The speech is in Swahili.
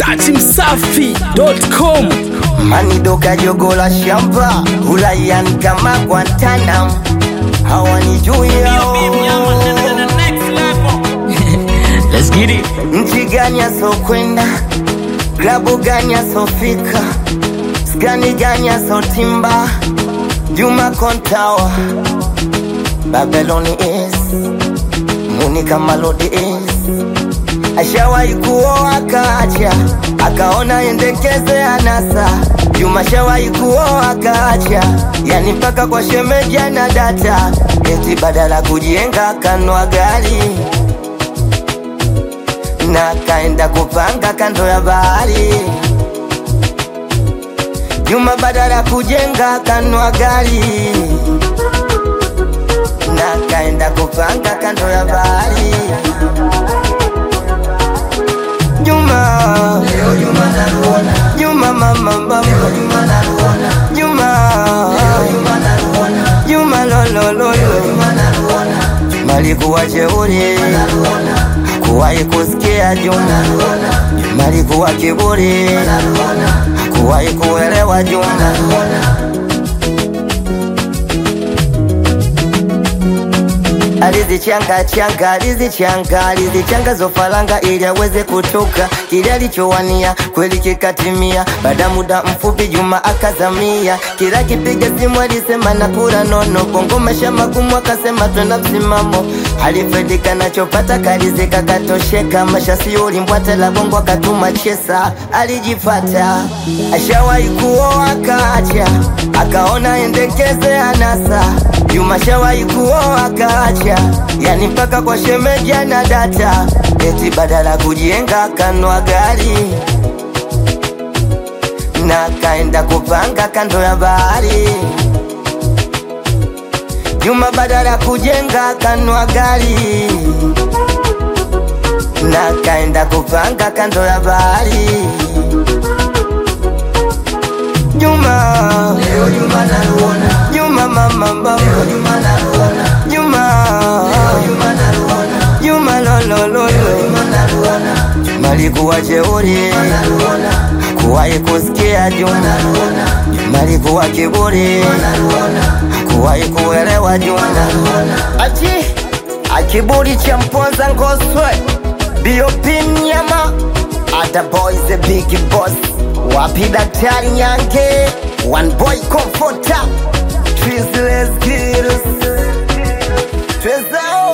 Dati Msafi.com manidoka jogo la shamba ulaiani kama Guantanamo hawanijui hao Let's get it nchi gani asokwenda klabu gani asofika skani gani asotimba Juma Kontawa Babylon is Monica Malodi is ashawahi kuoa akaacha, akaona endekeze anasa. Juma shawahi kuoa akaacha, yani mpaka kwa shemeji na data, eti badala kujenga kanwa gari na kaenda kupanga kando ya bahari. Juma badala kujenga kanwa gari na kaenda kupanga kando ya bahari. Juma leo Juma naruona Juma mama mama leo Juma naruona Juma leo Juma naruona Juma lo lo lo lo Juma naruona Juma likuwa jeuri kuwahi kusikia Juma Juma likuwa kiburi kuwahi kuelewa Juma alizichanga changa alizichanga alizichanga zofalanga ili aweze kutoka kile alichowania kweli kikatimia baada muda mfupi Juma akazamia kila kipiga simu alisema na kura nono bongo maisha magumu akasema twenda msimamo alifedika nachopata kalizika katosheka maisha sio ulimbwata la bongo akatuma chesa alijifata ashawahi kuoa akaacha akaona endekeze anasa Juma shawahi kuoa akaacha, yani mpaka kwa shemeji na data, eti badala kujenga kanwa gari na kaenda kupanga kando ya bahari. Juma badala kujenga kanwa gari na kaenda kupanga kando ya bahari. Juma leo Juma naruona Juma mama mama leo Juma naruona Juma leo Juma naruona Juma lo lo lo lo Juma naruona Juma likuwa jeuri kuwahi kusikia Juma Juma likuwa kiburi kuwahi kuelewa Juma achi akiburi cha mponza ngoswe BOP nyama Ada boys the big boss Wapi daktari nyange One boy comforter Twizzlers kills Twizao